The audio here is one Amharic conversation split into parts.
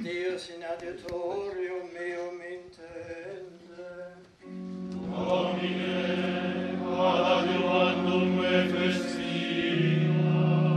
Deus in adiutorium meum intende. Adiuvandum me festina,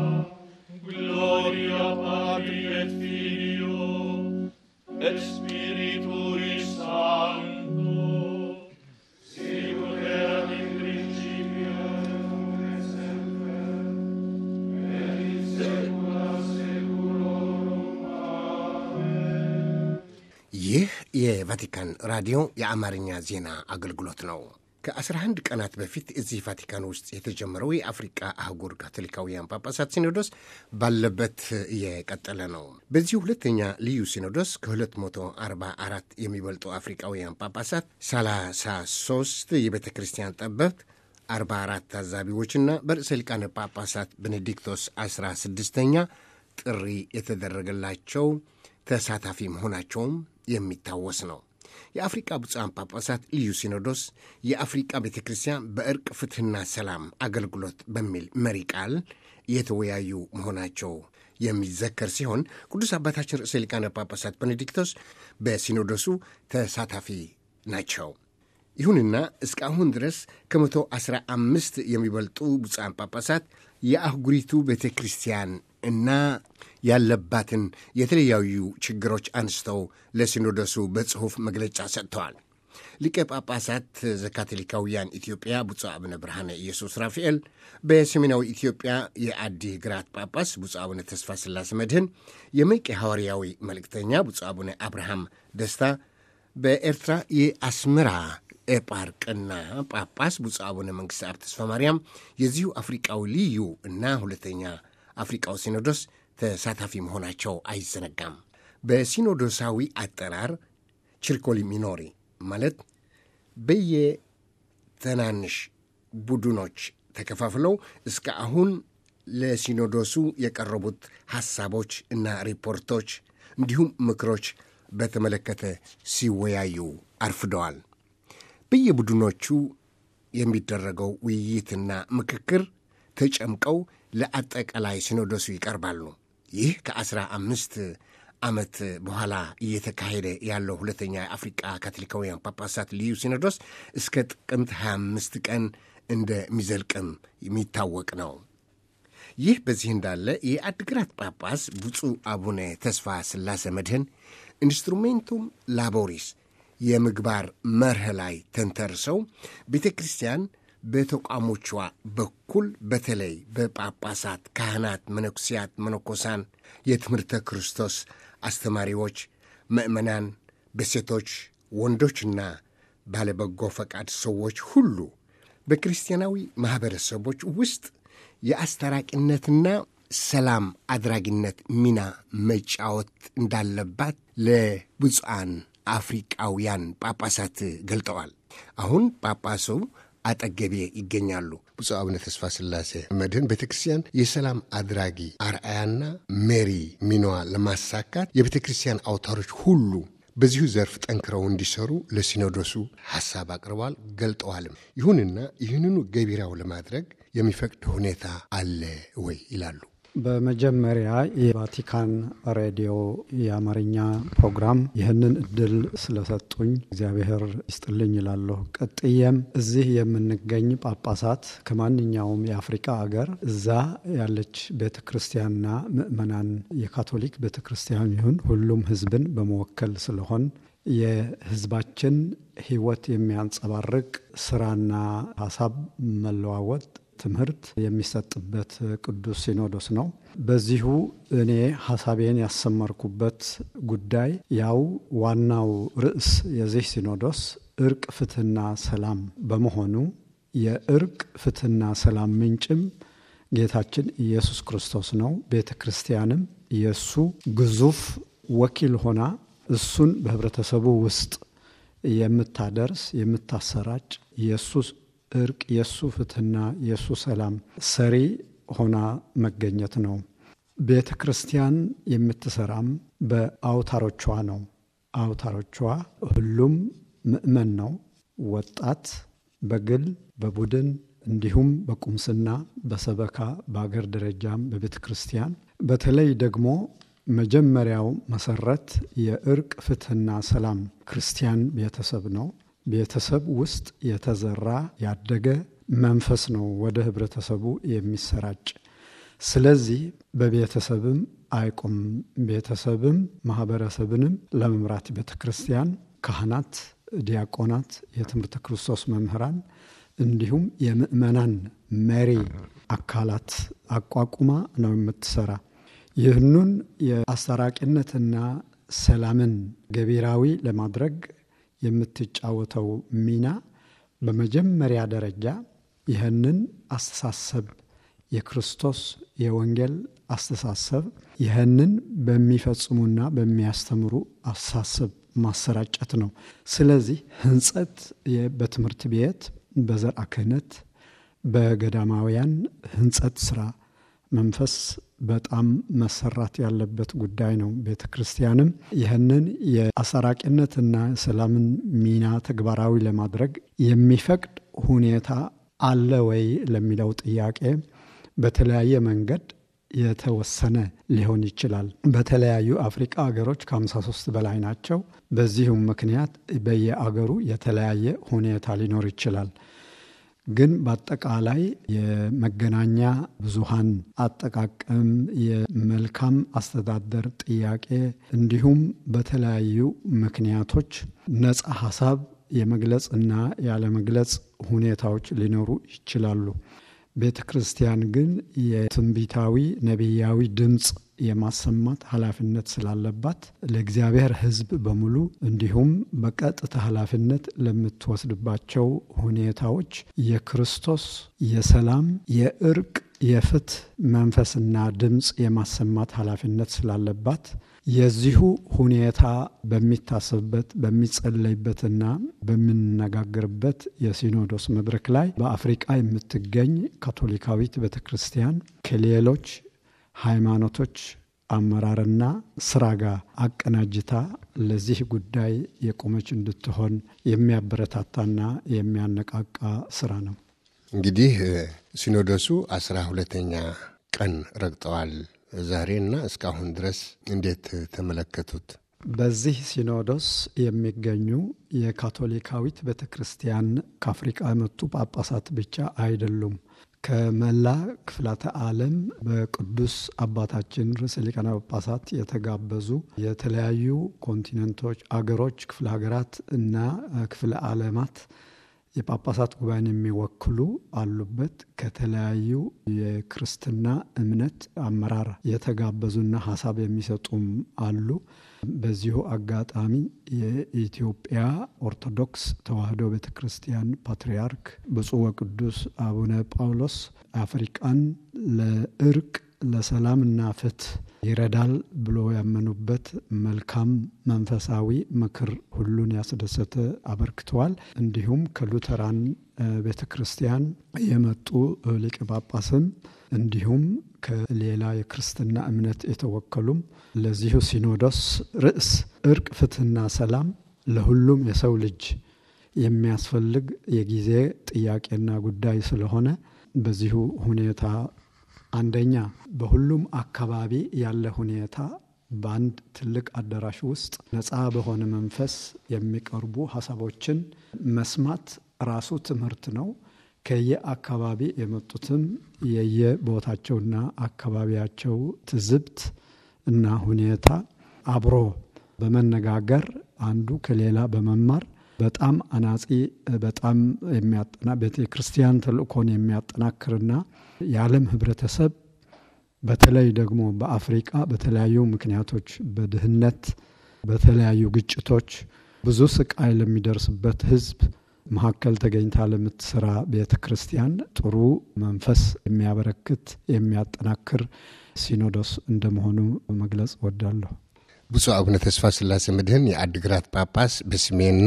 gloria Patri et Filio, et Spiritui Sancto, sicut erat in principio, et semper, et in saecula saeculorum. Amen. ይህ የቫቲካን ራዲዮ የአማርኛ ዜና አገልግሎት ነው። ከ11 ቀናት በፊት እዚህ ቫቲካን ውስጥ የተጀመረው የአፍሪቃ አህጉር ካቶሊካውያን ጳጳሳት ሲኖዶስ ባለበት እየቀጠለ ነው። በዚህ ሁለተኛ ልዩ ሲኖዶስ ከ244 የሚበልጡ አፍሪቃውያን ጳጳሳት፣ 33 የቤተ ክርስቲያን ጠበብት 44 ታዛቢዎችና በርዕሰ ሊቃነ ጳጳሳት ቤኔዲክቶስ 16ኛ ጥሪ የተደረገላቸው ተሳታፊ መሆናቸውም የሚታወስ ነው። የአፍሪቃ ብፁዓን ጳጳሳት ልዩ ሲኖዶስ የአፍሪቃ ቤተ ክርስቲያን በእርቅ ፍትሕና ሰላም አገልግሎት በሚል መሪ ቃል የተወያዩ መሆናቸው የሚዘከር ሲሆን ቅዱስ አባታችን ርዕሰ ሊቃነ ጳጳሳት ቤኔዲክቶስ በሲኖዶሱ ተሳታፊ ናቸው። ይሁንና እስካሁን ድረስ ከመቶ አስራ አምስት የሚበልጡ ብፁዓን ጳጳሳት የአህጉሪቱ ቤተ ክርስቲያን እና ያለባትን የተለያዩ ችግሮች አንስተው ለሲኖዶሱ በጽሑፍ መግለጫ ሰጥተዋል። ሊቀ ጳጳሳት ዘካቶሊካውያን ኢትዮጵያ ብፁዕ አቡነ ብርሃነ ኢየሱስ ራፋኤል፣ በሰሜናዊ ኢትዮጵያ የአዲ ግራት ጳጳስ ብፁዕ አቡነ ተስፋ ስላሴ መድህን፣ የመቄ ሐዋርያዊ መልእክተኛ ብፁዕ አቡነ አብርሃም ደስታ፣ በኤርትራ የአስመራ ኤጳርቅና ጳጳስ ብፁዕ አቡነ መንግሥተ አብ ተስፋ ማርያም የዚሁ አፍሪቃዊ ልዩ እና ሁለተኛ አፍሪቃዊ ሲኖዶስ ተሳታፊ መሆናቸው አይዘነጋም። በሲኖዶሳዊ አጠራር ችርኮሊ ሚኖሪ ማለት በየትናንሽ ቡድኖች ተከፋፍለው እስከ አሁን ለሲኖዶሱ የቀረቡት ሐሳቦች እና ሪፖርቶች እንዲሁም ምክሮች በተመለከተ ሲወያዩ አርፍደዋል። በየቡድኖቹ የሚደረገው ውይይትና ምክክር ተጨምቀው ለአጠቃላይ ሲኖዶሱ ይቀርባሉ። ይህ ከአስራ አምስት ዓመት በኋላ እየተካሄደ ያለው ሁለተኛ የአፍሪቃ ካቶሊካውያን ጳጳሳት ልዩ ሲኖዶስ እስከ ጥቅምት 25 ቀን እንደሚዘልቅም የሚታወቅ ነው። ይህ በዚህ እንዳለ የአድግራት ጳጳስ ብፁዕ አቡነ ተስፋ ስላሴ መድህን ኢንስትሩሜንቱም ላቦሪስ የምግባር መርህ ላይ ተንተርሰው ቤተ ክርስቲያን በተቋሞቿ በኩል በተለይ በጳጳሳት፣ ካህናት፣ መነኩሲያት፣ መነኮሳን፣ የትምህርተ ክርስቶስ አስተማሪዎች፣ ምእመናን፣ በሴቶች ወንዶችና ባለበጎ ፈቃድ ሰዎች ሁሉ በክርስቲያናዊ ማኅበረሰቦች ውስጥ የአስታራቂነትና ሰላም አድራጊነት ሚና መጫወት እንዳለባት ለብፁዓን አፍሪቃውያን ጳጳሳት ገልጠዋል። አሁን ጳጳሱ አጠገቤ ይገኛሉ። ብፁዕ አቡነ ተስፋ ስላሴ መድህን ቤተ ክርስቲያን የሰላም አድራጊ አርአያና ሜሪ ሚናዋ ለማሳካት የቤተ ክርስቲያን አውታሮች ሁሉ በዚሁ ዘርፍ ጠንክረው እንዲሰሩ ለሲኖዶሱ ሐሳብ አቅርበዋል፣ ገልጠዋልም። ይሁንና ይህንኑ ገቢራው ለማድረግ የሚፈቅድ ሁኔታ አለ ወይ ይላሉ። በመጀመሪያ የቫቲካን ሬዲዮ የአማርኛ ፕሮግራም ይህንን እድል ስለሰጡኝ እግዚአብሔር ይስጥልኝ ይላለሁ። ቀጥዬም እዚህ የምንገኝ ጳጳሳት ከማንኛውም የአፍሪካ አገር እዛ ያለች ቤተ ክርስቲያንና ምእመናን የካቶሊክ ቤተ ክርስቲያን ይሁን ሁሉም ሕዝብን በመወከል ስለሆን የሕዝባችን ሕይወት የሚያንጸባርቅ ስራና ሀሳብ መለዋወጥ ትምህርት የሚሰጥበት ቅዱስ ሲኖዶስ ነው። በዚሁ እኔ ሀሳቤን ያሰመርኩበት ጉዳይ ያው ዋናው ርዕስ የዚህ ሲኖዶስ እርቅ፣ ፍትሕና ሰላም በመሆኑ የእርቅ ፍትሕና ሰላም ምንጭም ጌታችን ኢየሱስ ክርስቶስ ነው። ቤተ ክርስቲያንም የእሱ ግዙፍ ወኪል ሆና እሱን በህብረተሰቡ ውስጥ የምታደርስ የምታሰራጭ የእሱ እርቅ የእሱ ፍትሕና የእሱ ሰላም ሰሪ ሆና መገኘት ነው። ቤተ ክርስቲያን የምትሰራም በአውታሮቿ ነው። አውታሮቿ ሁሉም ምእመን ነው። ወጣት በግል በቡድን እንዲሁም በቁምስና በሰበካ በአገር ደረጃም በቤተ ክርስቲያን በተለይ ደግሞ መጀመሪያው መሰረት የእርቅ ፍትህና ሰላም ክርስቲያን ቤተሰብ ነው። ቤተሰብ ውስጥ የተዘራ ያደገ መንፈስ ነው ወደ ህብረተሰቡ የሚሰራጭ። ስለዚህ በቤተሰብም አይቆም። ቤተሰብም ማህበረሰብንም ለመምራት ቤተ ክርስቲያን ካህናት፣ ዲያቆናት፣ የትምህርተ ክርስቶስ መምህራን እንዲሁም የምእመናን መሪ አካላት አቋቁማ ነው የምትሰራ። ይህኑን የአስታራቂነትና ሰላምን ገቢራዊ ለማድረግ የምትጫወተው ሚና በመጀመሪያ ደረጃ ይህንን አስተሳሰብ የክርስቶስ የወንጌል አስተሳሰብ ይህንን በሚፈጽሙና በሚያስተምሩ አስተሳሰብ ማሰራጨት ነው። ስለዚህ ህንጸት በትምህርት ቤት፣ በዘርዓ ክህነት፣ በገዳማውያን ህንጸት ስራ መንፈስ በጣም መሰራት ያለበት ጉዳይ ነው። ቤተ ክርስቲያንም ይህንን የአሰራቂነትና ሰላምን ሚና ተግባራዊ ለማድረግ የሚፈቅድ ሁኔታ አለ ወይ ለሚለው ጥያቄ በተለያየ መንገድ የተወሰነ ሊሆን ይችላል። በተለያዩ አፍሪቃ ሀገሮች ከ53 በላይ ናቸው። በዚሁም ምክንያት በየአገሩ የተለያየ ሁኔታ ሊኖር ይችላል። ግን በአጠቃላይ የመገናኛ ብዙሃን አጠቃቀም፣ የመልካም አስተዳደር ጥያቄ እንዲሁም በተለያዩ ምክንያቶች ነጻ ሀሳብ የመግለጽና ያለመግለጽ ሁኔታዎች ሊኖሩ ይችላሉ። ቤተ ክርስቲያን ግን የትንቢታዊ ነቢያዊ ድምፅ የማሰማት ኃላፊነት ስላለባት ለእግዚአብሔር ሕዝብ በሙሉ እንዲሁም በቀጥታ ኃላፊነት ለምትወስድባቸው ሁኔታዎች የክርስቶስ የሰላም፣ የእርቅ፣ የፍትህ መንፈስና ድምፅ የማሰማት ኃላፊነት ስላለባት የዚሁ ሁኔታ በሚታሰብበት በሚጸለይበትና በምንነጋገርበት የሲኖዶስ መድረክ ላይ በአፍሪቃ የምትገኝ ካቶሊካዊት ቤተ ክርስቲያን ከሌሎች ሃይማኖቶች አመራርና ስራ ጋር አቀናጅታ ለዚህ ጉዳይ የቆመች እንድትሆን የሚያበረታታና የሚያነቃቃ ስራ ነው። እንግዲህ ሲኖዶሱ አስራ ሁለተኛ ቀን ረግጠዋል ዛሬና እስካሁን ድረስ እንዴት ተመለከቱት? በዚህ ሲኖዶስ የሚገኙ የካቶሊካዊት ቤተ ክርስቲያን ከአፍሪቃ የመጡ ጳጳሳት ብቻ አይደሉም። ከመላ ክፍላተ ዓለም በቅዱስ አባታችን ርዕሰ ሊቃነ ጳጳሳት የተጋበዙ የተለያዩ ኮንቲነንቶች፣ አገሮች፣ ክፍለ ሀገራት እና ክፍለ ዓለማት የጳጳሳት ጉባኤን የሚወክሉ አሉበት። ከተለያዩ የክርስትና እምነት አመራር የተጋበዙና ሀሳብ የሚሰጡም አሉ። በዚሁ አጋጣሚ የኢትዮጵያ ኦርቶዶክስ ተዋሕዶ ቤተ ክርስቲያን ፓትርያርክ ብፁዕ ወቅዱስ አቡነ ጳውሎስ አፍሪቃን ለእርቅ ለሰላምና ፍትህ ይረዳል ብሎ ያመኑበት መልካም መንፈሳዊ ምክር ሁሉን ያስደሰተ አበርክተዋል። እንዲሁም ከሉተራን ቤተ ክርስቲያን የመጡ ሊቀ ጳጳስም እንዲሁም ከሌላ የክርስትና እምነት የተወከሉም ለዚሁ ሲኖዶስ ርዕስ እርቅ፣ ፍትህና ሰላም ለሁሉም የሰው ልጅ የሚያስፈልግ የጊዜ ጥያቄና ጉዳይ ስለሆነ በዚሁ ሁኔታ አንደኛ በሁሉም አካባቢ ያለ ሁኔታ በአንድ ትልቅ አዳራሽ ውስጥ ነፃ በሆነ መንፈስ የሚቀርቡ ሀሳቦችን መስማት ራሱ ትምህርት ነው። ከየአካባቢ የመጡትም የየቦታቸውና አካባቢያቸው ትዝብት እና ሁኔታ አብሮ በመነጋገር አንዱ ከሌላ በመማር በጣም አናጺ በጣም የሚያጠና ቤተ ክርስቲያን ተልእኮን የሚያጠናክርና የዓለም ህብረተሰብ በተለይ ደግሞ በአፍሪቃ በተለያዩ ምክንያቶች በድህነት፣ በተለያዩ ግጭቶች ብዙ ስቃይ ለሚደርስበት ህዝብ መካከል ተገኝታ ለምትሰራ ቤተ ክርስቲያን ጥሩ መንፈስ የሚያበረክት የሚያጠናክር ሲኖዶስ እንደመሆኑ መግለጽ እወዳለሁ። ብፁዕ አቡነ ተስፋ ስላሴ መድህን የአድግራት ጳጳስ በስሜና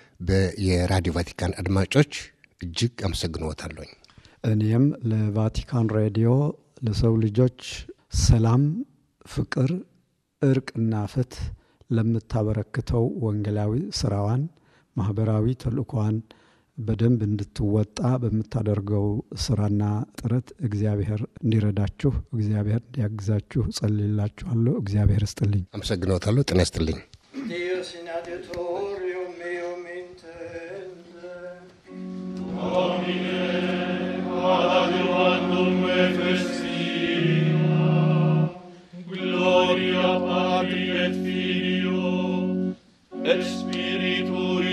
የራዲዮ ቫቲካን አድማጮች እጅግ አመሰግንዎታለሁኝ። እኔም ለቫቲካን ሬዲዮ ለሰው ልጆች ሰላም፣ ፍቅር፣ እርቅና ፍትህ ለምታበረክተው ወንጌላዊ ስራዋን ማህበራዊ ተልእኳን በደንብ እንድትወጣ በምታደርገው ስራና ጥረት እግዚአብሔር እንዲረዳችሁ እግዚአብሔር እንዲያግዛችሁ ጸልይላችኋለሁ። እግዚአብሔር ይስጥልኝ። አመሰግኖታለሁ። ጤና ይስጥልኝ። Dios in adiutorium meum intende. ad adiuvandum me festina, gloria Patri et Filio, et Spiritui